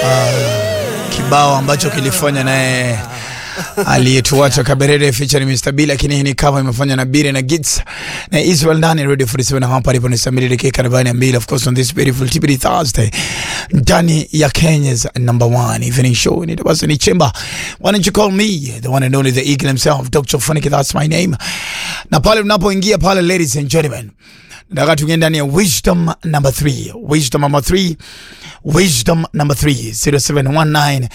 kibao ambacho kilifanya naye aliyetuacha Kaberere featuring Mr. B, lakini hii ni kama imefanya na Bire na Gits na Israel ndani Radio 47 hapa alipo ni Samiri dakika 42 of course on this beautiful TBD Thursday ndani ya Kenya's number one evening show ni basi ni Chemba why don't you call me the one and only the eagle himself Dr. Funny that's my name na pale unapoingia pale ladies and gentlemen nataka tuingie ndani ya wisdom number 3 wisdom number 3 wisdom number 3 0719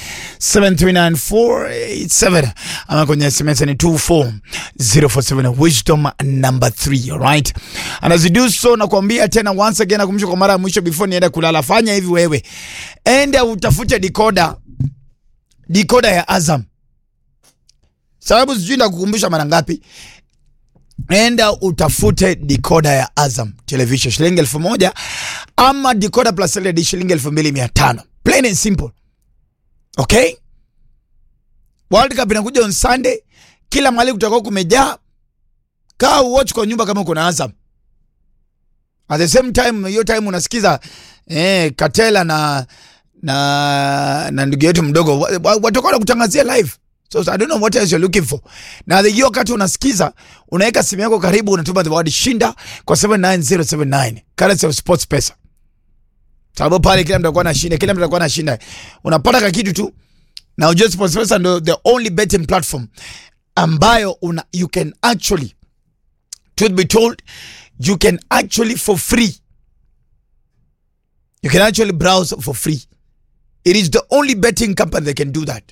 739 ama kwenye sms ni 24047 wisdom number 3 alright anazidu so na kuambia tena once again nakumbusha kwa mara ya mwisho before nienda kulala fanya hivi wewe enda utafute dikoda dikoda ya azam sababu sijui nakukumbusha mara ngapi enda utafute dikoda ya Azam television shilingi elfu moja ama dikoda plus LED shilingi elfu mbili mia tano plain and simple. Okay, World Cup inakuja on Sunday, kila mahali kutakuwa kumejaa. Kaa watch kwa nyumba kama uko na Azam. At the same time, hiyo time unasikiza eh, Katela na na na ndugu yetu mdogo watakuwa kutangazia live So, so I don't know what else you're looking for. Na hiyo wakati unasikiza, unaweka simu yako karibu, unatuma the word shinda kwa 79079. Currency of Sports Pesa. Sababu pale kila mtu atakuwa anashinda, kila mtu atakuwa anashinda. Unapata ka kitu tu. Na ujue Sports Pesa ndio the only betting platform ambayo una, you can actually truth be told you can actually for free you can actually browse for free. It is the only betting company that can do that.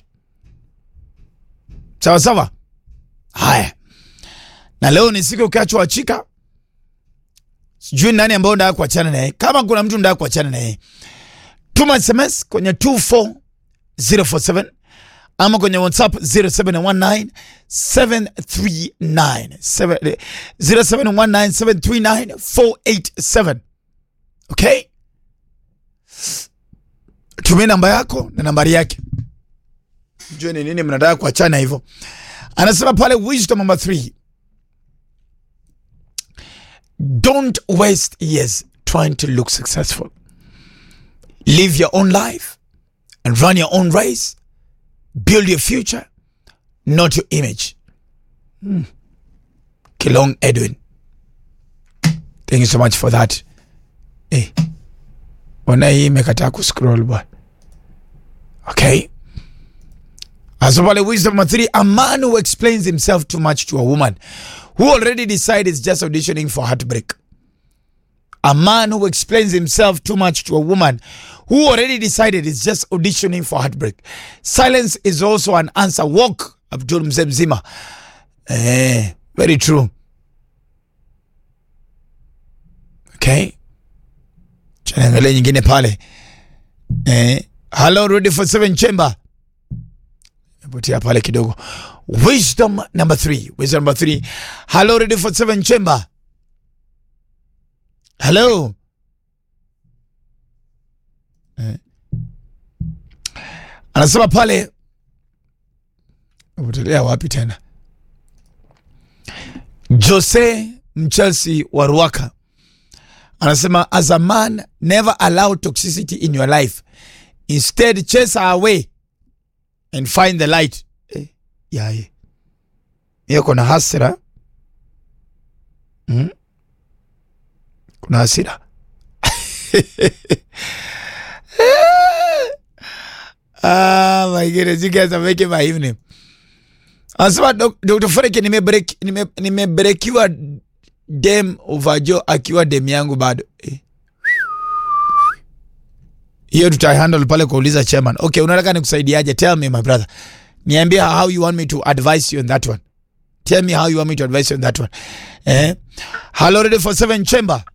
Sawa sawa. Haya, na leo ni siku ukiachwa chika, sijui nani ambao ndaa kuachana naye. Kama kuna mtu ndaa kuachana naye, tuma SMS kwenye 24047 ama kwenye WhatsApp 0719 739 0719 739 487. Okay, tumia namba yako na nambari yake Jue ni nini mnataka kuachana hivyo. Anasema pale wisdom number 3. Don't waste years trying to look successful. Live your own life and run your own race. Build your future, not your image. Hmm. Kilong Edwin. Thank you so much for that. Eh. Ona hii imekataa kuscroll bwana. Okay. Asopale wisdom number three, a man who explains himself too much to a woman who already decided is just auditioning for heartbreak. A man who explains himself too much to a woman who already decided is just auditioning for heartbreak. Silence is also an answer. Walk, Abdul Mzemzima. Eh, very true. Okay. Chanangale nyingine pale. Eh, hello, ready for seven chamber. potea pale kidogo. Wisdom number three. Wisdom number three. Hello, ready for seven chamber. Hello. Eh. Anasema pale potelea wapi tena? Jose Mchelsea wa Ruaka anasema as a man never allow toxicity in your life instead chase her away and find the light. Eh, yaye hiyo kuna hasira hmm? kuna hasira ah, my goodness, you guys are making my evening. Anasema Dr. Fareke nimebrekiwa nime dem uvajo akiwa dem yangu bado eh hiyo tutahandle pale kuuliza chairman. Okay, unataka nikusaidiaje? Tell me my brother, niambie how you want me to advise you on that one. Tell me how you want me to advise you on that one. Eh, hello ready for seven chamber.